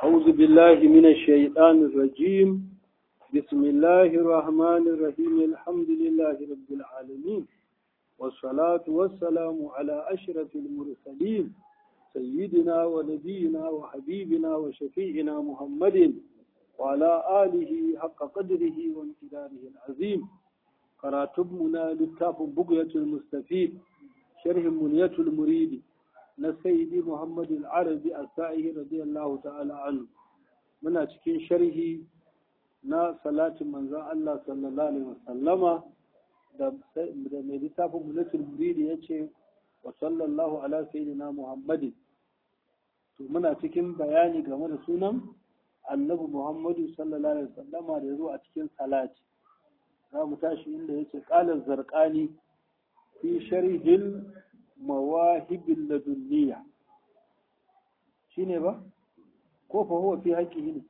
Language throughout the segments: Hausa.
أعوذ بالله من الشيطان الرجيم بسم الله الرحمن الرحيم الحمد لله رب العالمين والصلاة والسلام على أشرف المرسلين سيدنا ونبينا وحبيبنا وشفيعنا محمد وعلى آله حق قدره وامتداره العظيم قراتبنا للتاف بقية المستفيد شرح منية المريد نسيدي محمد العربي السائه رضي الله تعالى عنه من cikin sharhi na salatin manzon Allah sallallahu alaihi wasallama da mai littafin munatul muridi ya ce wa sallallahu ala sayyidina muhammadin to muna cikin bayani game da sunan annabi muhammadu sallallahu alaihi wasallama da ya zo a cikin salati za mu tashi inda ya ce ƙalar zarƙani fi sharhil mawahibin ladunniya shi ne ba ko fa huwa fi haƙƙi ne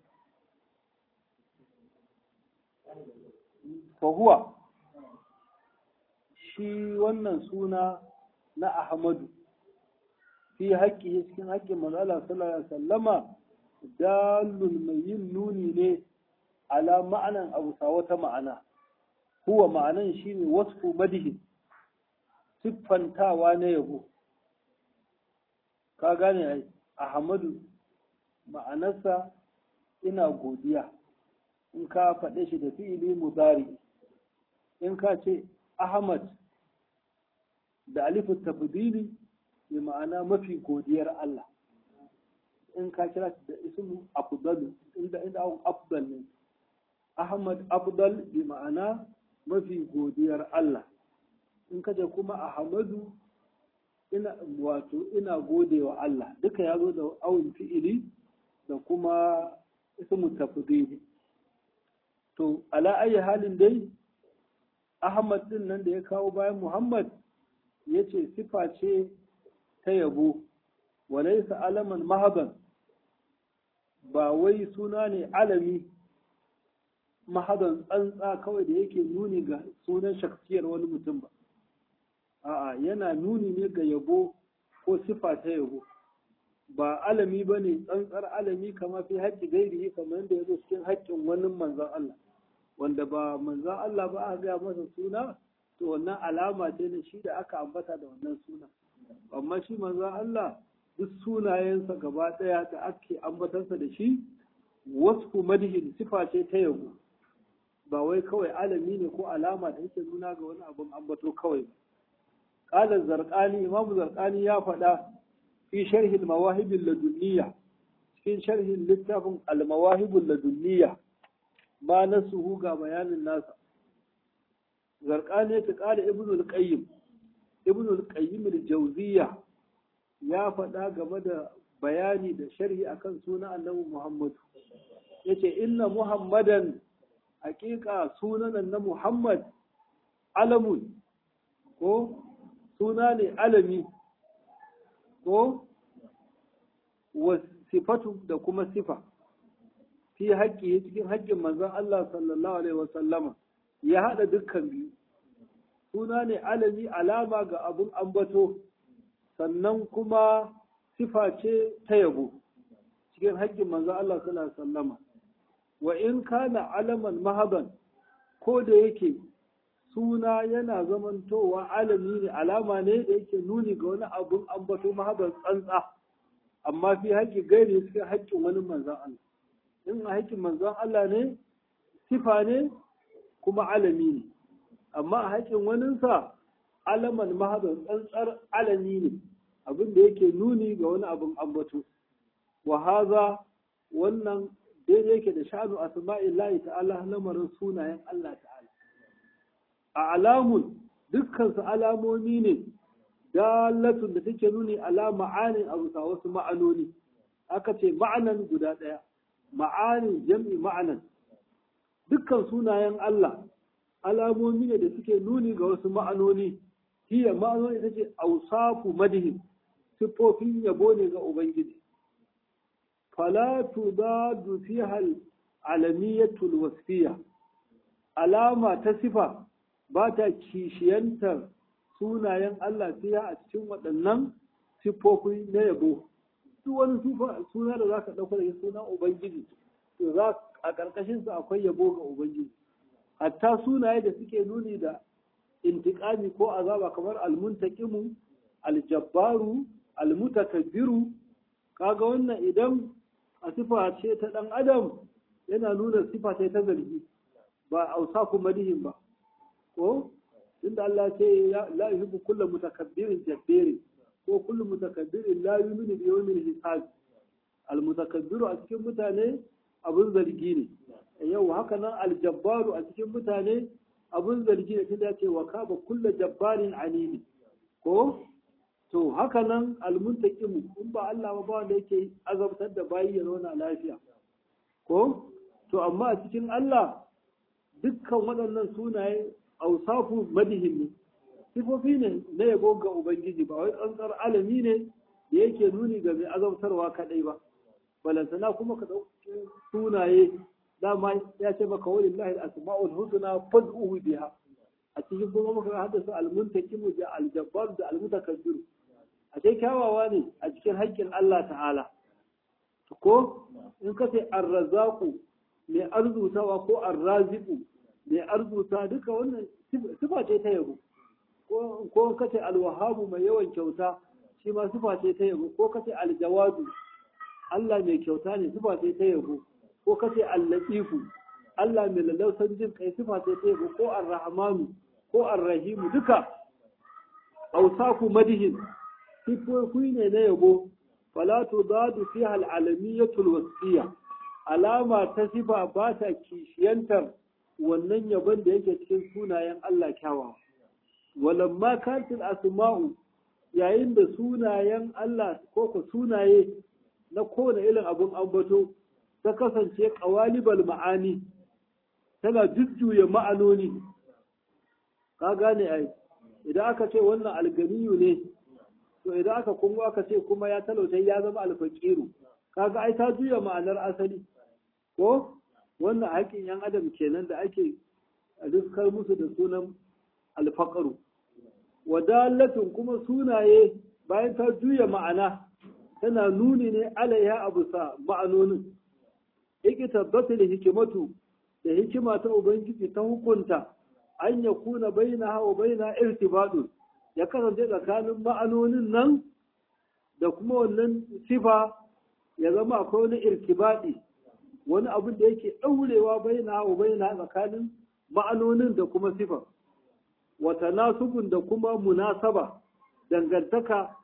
fa huwa shi wannan suna na ahmadu fi haƙƙi cikin haƙƙin manzala sallallahu alaihi wasallama dalun mai yin nuni ne ala ma'anan abu sa wata ma'ana huwa ma'anan shine wasfu madihi siffantawa na yabo ka gane ai ahmadu ma'anarsa ina godiya in ka faɗe shi da fi'ili mudari in ka ce ahmad da alifu tafdili bi ma'ana mafi godiyar Allah in ka kira shi da ismu afdal inda inda afdal ne ahmad afdal bi ma'ana mafi godiyar Allah in kaje kuma ahmadu ina wato ina godewa Allah duka ya zo da awun fi'ili da kuma ismu tafdili to ala ayi halin dai ahmad din nan da ya kawo bayan muhammad yace sifa ce ta yabo walaysa alaman mahaban ba wai suna ne alami mahadan tsantsa kawai da yake nuni ga sunan shaksiyar wani mutum ba a'a yana nuni ne ga yabo ko sifa ta yabo ba alami ba ne tsantsar alami kama fi haƙƙi gairi kamar yadda ya zo cikin haƙƙin wani manzan Allah wanda ba manzan Allah ba aka gaya masa suna to wannan alama ce na shi da aka ambata da wannan suna amma shi manzan Allah duk sunayensa gaba ɗaya da ake ambatansa da shi wasu madihin sifa ce ta yabo ba wai kawai alami ne ko alama da yake nuna ga wani abin ambato kawai ba qala zarqani imam zarqani ya faɗa fi sharhi al-mawahib ladunniya cikin sharhin littafin al-mawahib ladunniya ma nasuhu ga bayanin nasa zarqani ta qala ibn al-qayyim ibn al-qayyim al-jawziyya ya faɗa game da bayani da sharhi akan sunan annabi muhammad yace inna muhammadan hakika sunan na Muhammad alamun ko suna ne alami ko sifatu da kuma sifa fi haƙƙi cikin haƙƙin manzon Allah sallallahu alaihi wasallama ya haɗa dukkan biyu suna ne alami alama ga abun ambato sannan kuma sifa ce ta yabo cikin haƙƙin manzon Allah sallallahu alaihi wasallama wa in kana alaman mahaban ko da yake suna yana zamantowa alami ne alama ne da yake nuni ga wani abun ambato mahaban tsantsa amma fi haƙƙi gairi suke haƙƙin wani manzan Allah in a haƙƙin manzan Allah ne sifa ne kuma alami ne amma a haƙƙin waninsa alaman mahaban tsantsar alami ne abin da yake nuni ga wani abun ambato wa haza wannan daidai yake da sha'anu asma'illahi ta'ala lamarin sunayen Allah ta'ala a alamun dukkan su alamomi ne dalatun da take nuni ala ma'anin abu sa wasu ma'anoni aka ce ma'anan guda ɗaya ma'anin jam'i ma'anan dukkan sunayen Allah alamomi ne da suke nuni ga wasu ma'anoni hiya ma'anoni ita ce ausafu madihin siffofin yabo ne ga ubangiji فلا تضاد فيها العلمية الوصفية علامة تصفة باتا كيشينتر sunayen Allah fiya a cikin waɗannan siffofi na yabo duk wani suna da za ka ɗauka da sunan ubangiji to za a ƙarƙashin su akwai yabo ga ubangiji hatta sunaye da suke nuni da intiƙami ko azaba kamar almuntaqimu aljabbaru almutakabbiru kaga wannan idan a sifa ce ta ɗan adam yana nuna sifa ce ta zargi ba ausaku madihin ba ko inda Allah ce la yuhibbu kullu mutakabbirin jabbirin ko kullu mutakabbirin la yu'minu bi yawmil hisab al mutakabbiru a cikin mutane abun zargi ne yau haka nan al jabbaru a cikin mutane abun zargi ne tunda ce wa kaba kullu jabbarin anini ko to haka nan al muntaqimu in ba Allah ba wanda yake azabtar da bayi ya zauna lafiya ko to amma a cikin Allah dukkan waɗannan sunaye ausafu madihin ne sifofi ne na yabo ga ubangiji ba wai tsantsar alami ne da yake nuni ga mai azabtarwa kaɗai ba balantana kuma ka ɗauki sunaye dama ya ce maka wani lahi asma'ul husna fad'uhu biha a cikin kuma muka haddasa almuntakimu da aljabbar da almutakabbir a kai kyawawa ne a cikin haƙƙin Allah ta'ala ko in ka ce arrazaku mai arzutawa ko arraziku mai arzuta duka wannan sifa ce ta yabo ko kace alwahabu mai yawan kyauta shi ma sifa ce ta yabo ko kace aljawadu Allah mai kyauta ne sifa ce ta yabo ko kace allatifu Allah mai lalausan jin kai sifa ce ta yabo ko arrahmanu ko arrahimu duka ausaku madihin sifofi ne na yabo fala tudadu fiha al'alamiyatul wasfiya alama ta sifa ba ta kishiyantar wannan yabon da yake cikin sunayen Allah kyawawa walamma kantil asma'u yayin da sunayen Allah ko ko sunaye na kowane irin abun ambato ta kasance qawalibal ma'ani tana jujjuya ma'anoni ka gane ai idan aka ce wannan alganiyu ne to idan aka kuma aka ce kuma ya talauta ya zama alfaqiru kaga ai ta juya ma'anar asali ko wannan haƙƙin yan adam kenan da ake riskar musu da sunan alfaƙaru wadalatun kuma sunaye bayan ta juya ma'ana tana nuni ne alaiha abu sa ma'anonin yake tabbata da hikimatu da hikima ta ubangiji ta hukunta an ya kuna baina hawa baina irtibadu ya kasance tsakanin ma'anonin nan da kuma wannan sifa ya zama akwai wani irtibadi wani abin da yake ɗaurewa baina hawa baina tsakanin ma'anonin da kuma sifa wata nasubun da kuma munasaba dangantaka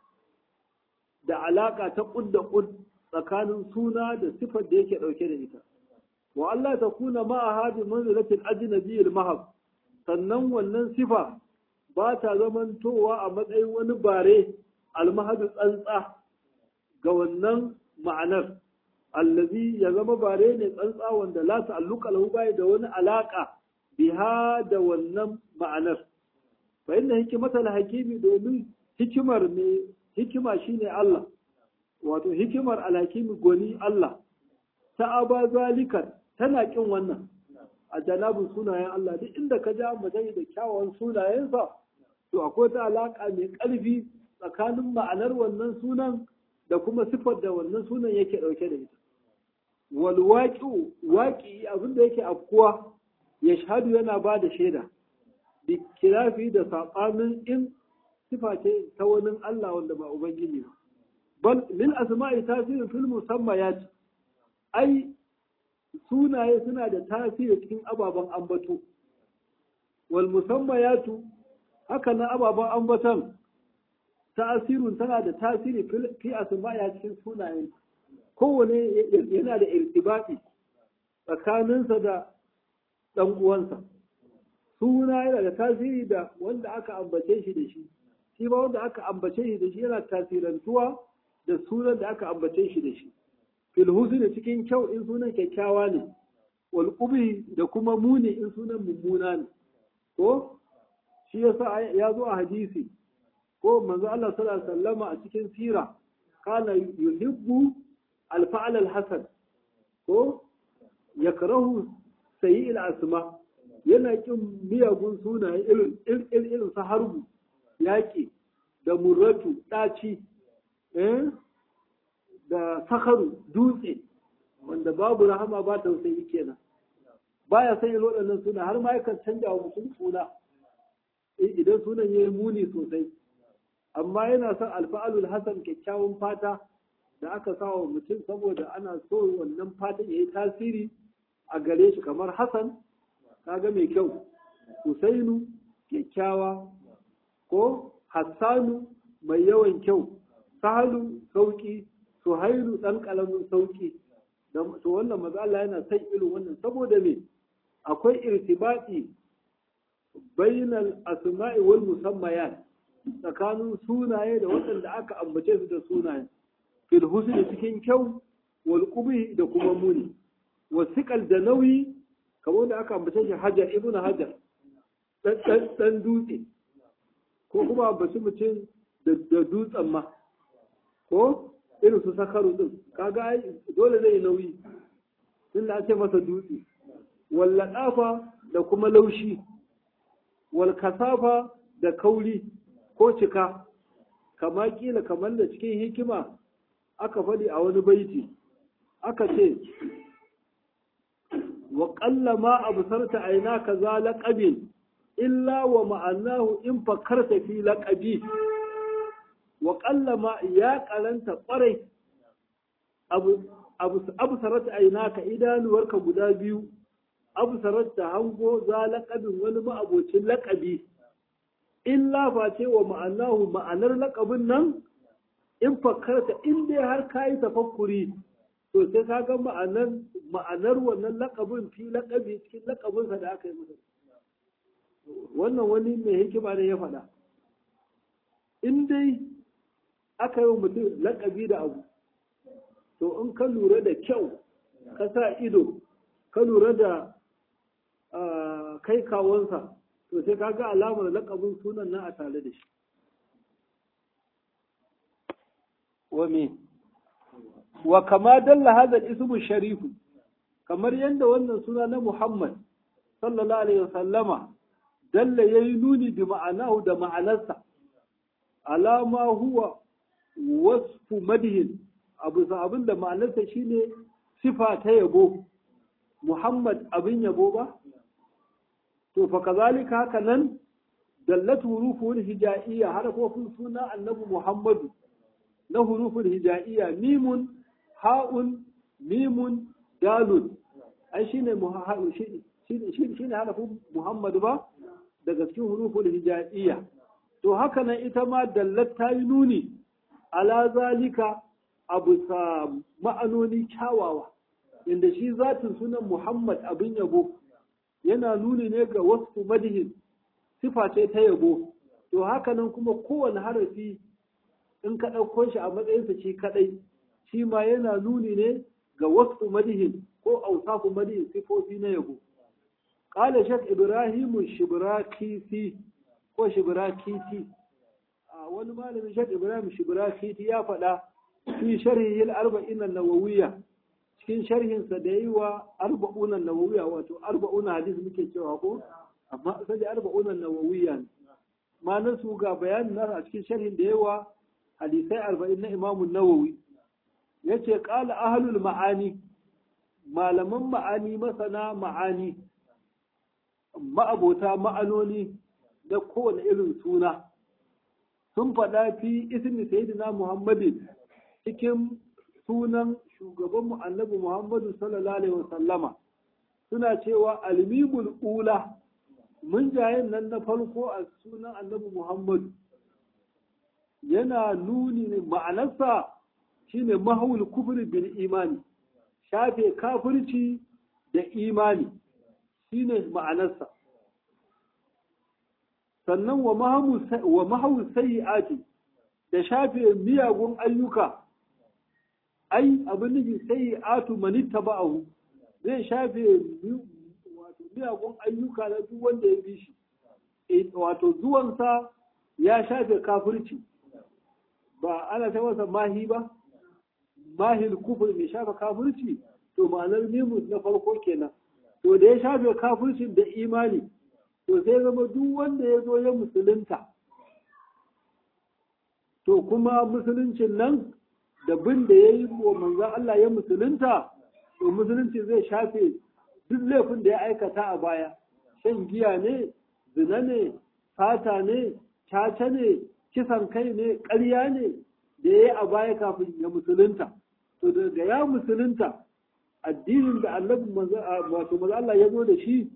da alaƙa ta ƙud da ƙud tsakanin suna da sifar da yake ɗauke da ita wa Allah ta kuna ma'a hadi manzilatin ajnabiyyil mahab sannan wannan sifa ba ta zamantowa a matsayin wani bare almahadu tsantsa ga wannan ma'anar allazi ya zama bare ne tsantsa wanda la ta'alluqa lahu bai da wani alaka biha da wannan ma'anar fa inna hikmatal hakimi domin hikimar ne hikima shine Allah wato hikimar alhakimi goni Allah ta aba zalikan tana kin wannan a janabin sunayen Allah duk inda ka ja mutum da kyawawan sunayensa to akwai ta alaka mai ƙarfi tsakanin ma'anar wannan sunan da kuma siffar da wannan sunan yake ɗauke da ita wal waƙi waƙi abin da yake afkuwa ya shahadu yana ba da shaida bi kirafi da saɓanin in sifa ce ta wani Allah wanda ba Ubangiji ba. Bal lil asma'i tasirin fil musammayat ai sunaye suna da tasiri cikin ababen ambato. Wal musammayatu haka na ababen ambaton tasirin tana da tasiri fi asma'i cikin sunayen. Kowane yana da irtibati tsakaninsa da ɗan uwansa. Suna yana da tasiri da wanda aka ambace shi da shi. shi ba wanda aka ambace shi da shi yana tasirantuwa da sunan da aka ambace shi da shi fil husni cikin kyau in sunan kyakkyawa ne wal da kuma muni in sunan mummuna ne ko shi yasa ya zo a hadisi ko manzo Allah sallallahu alaihi wasallama a cikin sira kana yuhibbu al fa'al al hasan ko yakrahu sayyi al asma yana kin miyagun sunaye irin irin su harbu yaƙi da murratu ɗaci da sakaru dutse wanda babu rahama ba tausayi kenan baya san yin waɗannan suna har ma yakan canja wa mutum suna idan sunan ya yi muni sosai amma yana son alfa'alul hasan kyakkyawan fata da aka sa wa mutum saboda ana so wannan fatan ya yi tasiri a gare shi kamar hasan kaga mai kyau husainu kyakkyawa ko hassanu mai yawan kyau sahalu sauki suhailu ɗan ƙalamin sauki to wannan maza Allah yana son irin wannan saboda me akwai irtibati bainal asma'i wal musammayat tsakanin sunaye da waɗanda aka ambace su da sunaye fil husni cikin kyau wal qubhi da kuma muni wasiqal da nauyi kamar da aka ambace shi hajar ibn hajar dan dan dutse ko kuma ambaci mutum da dutsen ma ko irin su sakaru din kaga dole zai nauyi tunda ake masa dutse wal ladafa da kuma laushi wal kasafa da kauli ko cika kama kila kamar da cikin hikima aka faɗi a wani baiti aka ce wa ƙalla ma abu sarta aina ka za laƙabin illa wa ma'anahu in fakarta fi laƙabi wa ƙalla ma ya ƙaranta ƙwarai abu sarata aina ka idanuwarka guda biyu abu sarata hango za laƙabin wani ma'abocin laƙabi illa face wa ma'anahu ma'anar laƙabin nan in fakarta in dai har ka yi tafakkuri to sai ka ga ma'anar ma'anar wannan laƙabin fi laƙabi cikin laƙabinsa da aka yi masa wannan wani mai hikima ne ya faɗa in dai aka yi wa mutum laƙabi da abu to in ka lura da kyau ka sa ido ka lura da kai kawonsa to sai ka ga alamar laƙabin sunan nan a tare da shi wa me wa kama dalla hadha ismu sharifu kamar yadda wannan suna na Muhammad sallallahu alaihi wasallama dalla yayi nuni bi ma'anahu da ma'anarsa alama huwa wasfu madhin abu abin da ma'anarsa shine sifa ta yabo Muhammad abin yabo ba to fa kazalika haka nan dallat hurufun hijaiya harafofin suna annabi Muhammadu na hurufun hijaiya mimun ha'un mimun dalun ai shine shine shine harafin Muhammad ba daga cikin huruful hijaiya to haka nan ita ma dallat ta yi nuni ala zalika abu sa ma'anoni kyawawa inda shi zatin sunan Muhammad abin yabo yana nuni ne ga wasu madihin sifa ce ta yabo to haka nan kuma kowane harafi in ka ɗauko shi a matsayinsa shi kaɗai shi ma yana nuni ne ga wasu madihin ko ausafu madihin sifofi na yabo ƙala shek ibrahimu shibrakisi ko shibrakisi a wani malamin shek ibrahim shibrakisi ya faɗa fi sharhi arba'in nawawiyya cikin sharhinsa da yi wa arba'una nawawiyya wato arba'una hadis muke cewa ko amma asali arba'una nawawiyya ne ma'anar su ga bayanin nasa a cikin sharhin da yawa hadisai arba'in na imamu nawawi ya ce ƙala ahalul ma'ani malaman ma'ani masana ma'ani ma'abota ma'anoni da kowane irin suna sun faɗa fi ismi sayyidina muhammadin cikin sunan shugabanmu annabi muhammadu sallallahu alaihi wasallama suna cewa almimul ula mun jayen nan na farko a sunan annabi muhammadu yana nuni ma'anarsa shine mahawul kufri bil imani shafe kafirci da imani shine ma'anarsa sannan wa mahawul sayyi'ati da shafe miyagun ayyuka ai abin nufi sayyi'atu manitta ba'ahu zai shafe miyagun ayyuka na duk wanda ya bi shi wato zuwansa ya shafe kafirci ba ana ta masa mahi ba mahil kufur mai shafa kafirci to ma'anar mimus na farko kenan to da ya shafe kafircin da imani to sai zama duk wanda ya zo ya musulunta to kuma musuluncin nan da bin da ya yi wa manzan Allah ya musulunta to musulunci zai shafe duk laifin da ya aikata a baya shan giya ne zina ne fata ne caca ne kisan kai ne ƙarya ne da ya yi a baya kafin ya musulunta to daga ya musulunta addinin da annabi wato maza Allah ya zo da shi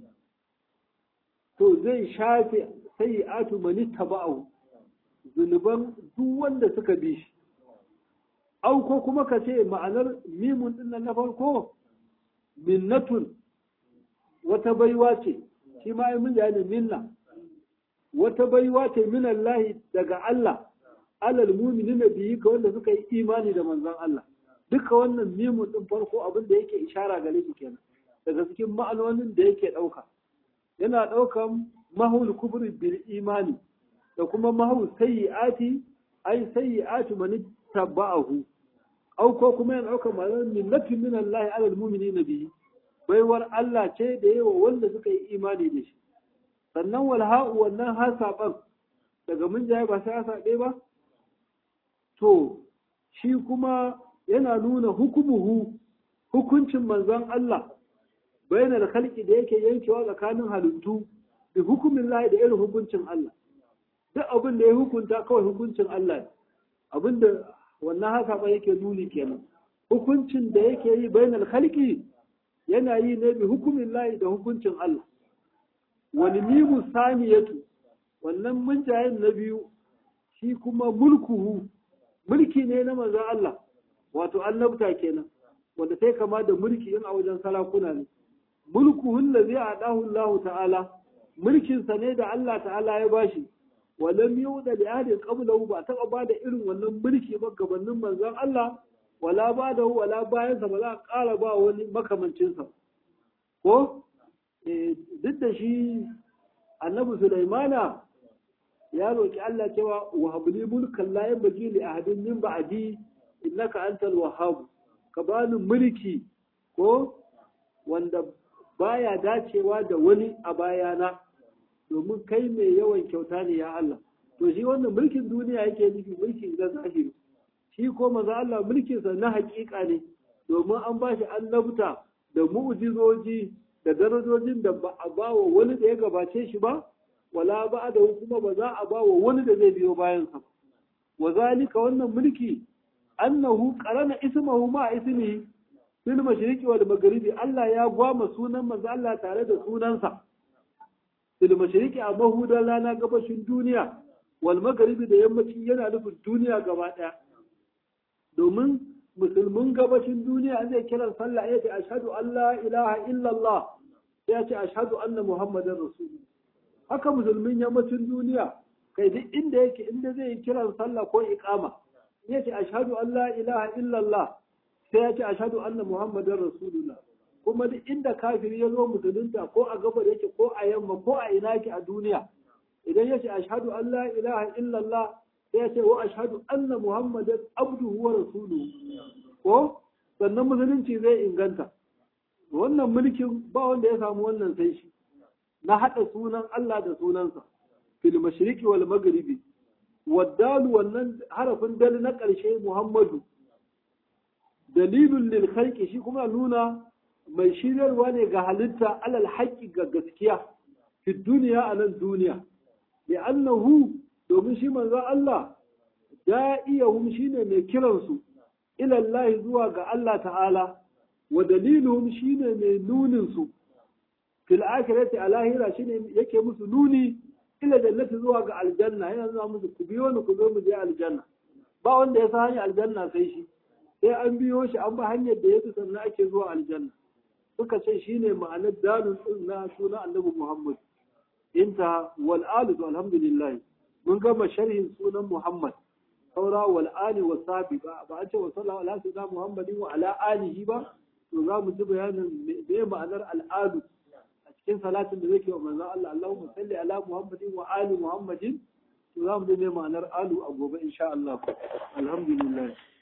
to zai shafe sai atu mani taba'u zunuban duk wanda suka bi shi au ko kuma ka ce ma'anar mimun din na farko minnatun wata baiwa ce shi ma ai mun ne minna wata baiwa ce min Allah daga Allah alal mu'minina biyi ka wanda suka yi imani da manzon Allah duka wannan mimun din farko abin da yake ishara gare shi kenan daga cikin ma'anonin da yake ɗauka yana ɗaukan mahul kubri bil imani da kuma mahul sayyi'ati ai sayyi'atu man tabba'ahu au ko kuma yana ɗaukan ma'anar minnatun min Allah alal mu'minina bihi baiwar Allah ce da yawa wanda suka yi imani da shi sannan wal ha'u wannan hasaban daga mun jaye ba sai hasabe ba to shi kuma yana nuna hukumuhu hukuncin manzon Allah bayanar khalqi da yake yankewa tsakanin halittu da hukumin Allah da irin hukuncin Allah duk abin da ya hukunta kawai hukuncin Allah abin da wannan haka ba yake nuni kenan hukuncin da yake yi bayanar khalqi yana yi ne bi hukumin Allah da hukuncin Allah wani mimu saniyatu wannan munjayen na biyu shi kuma mulkuhu mulki ne na manzon Allah wato annabta kenan wanda sai kama da mulki in a wajen sarakuna ne mulkuhun da zai adahu Allah ta'ala mulkin sa ne da Allah ta'ala ya bashi walam yuda li ahadin qablahu ba taba ba da irin wannan mulki ba gabanin manzon Allah wala ba da wala bayan sa ba za a ƙara ba wani makamancin sa ko duk da shi annabi Sulaimana ya roki Allah cewa wa habli mulkan la yanbaghi li ahadin min ba'di innaka antal wahhab ka bani mulki ko wanda baya dacewa da wani a bayana domin kai mai yawan kyauta ne ya Allah to shi wannan mulkin duniya yake nufi mulkin ga zahiri shi ko maza Allah mulkin sa na hakika ne domin an ba shi annabta da mu'jizoji da darajojin da ba a ba wa wani da ya gabace shi ba wala ba da kuma ba za a ba wa wani da zai biyo bayan sa wa zalika wannan mulki annahu qarana ismahu ma ismihi fil mashriqi wal maghribi Allah ya gwama sunan manzo Allah tare da sunansa fil mashriqi a mahudan rana gabashin duniya wal maghribi da yammaci yana nufin duniya gaba daya domin musulmin gabashin duniya zai kiran sallah ya ce ashhadu an la ilaha illallah sai ya ce ashhadu anna muhammadar rasulullah haka musulmin yammacin duniya kai duk inda yake inda zai yi kiran sallah ko iqama ya ce ashhadu an la ilaha illallah sai ya ce ashhadu anna muhammadar rasulullah kuma duk inda kafiri ya zo musulunta ko a gabar yake ko a yamma ko a ina yake a duniya idan ya ce ashhadu an la ilaha illallah sai ya ce wa ashhadu anna muhammadan abduhu wa rasuluhu ko sannan musulunci zai inganta wannan mulkin ba wanda ya samu wannan sai shi na haɗa sunan Allah da sunansa fil mashriqi wal maghribi waddalu wannan harafin dal na ƙarshe Muhammadu dalilun lil khalqi shi kuma nuna mai shiryarwa ne ga halitta alal haqqi ga gaskiya fi duniya a nan duniya bi annahu domin shi manzo Allah da'iyahum shine mai kiransu ila Allah zuwa ga Allah ta'ala wa daliluhum shine mai nunin su fil akhirati a lahira shine yake musu nuni ila jannati zuwa ga aljanna yana zuwa musu ku biyo ni ku zo mu je aljanna ba wanda ya san hanyar aljanna sai shi sai an biyo shi an ba hanyar da yake sannan ake zuwa aljanna suka ce shine ma'anar dalil din na sunan annabi Muhammad inta wal alu alhamdulillah mun gama sharhin sunan Muhammad saura wal ali wa sabi ba ba a ce wa sallallahu ala sayyidina Muhammadin wa ala alihi ba to za mu ji bayanin me ma'anar al'adu cikin salatin da zai wa manzon Allah Allahumma salli ala Muhammadin wa ali Muhammadin to za mu ji me ma'anar alu a gobe insha Allah alhamdulillah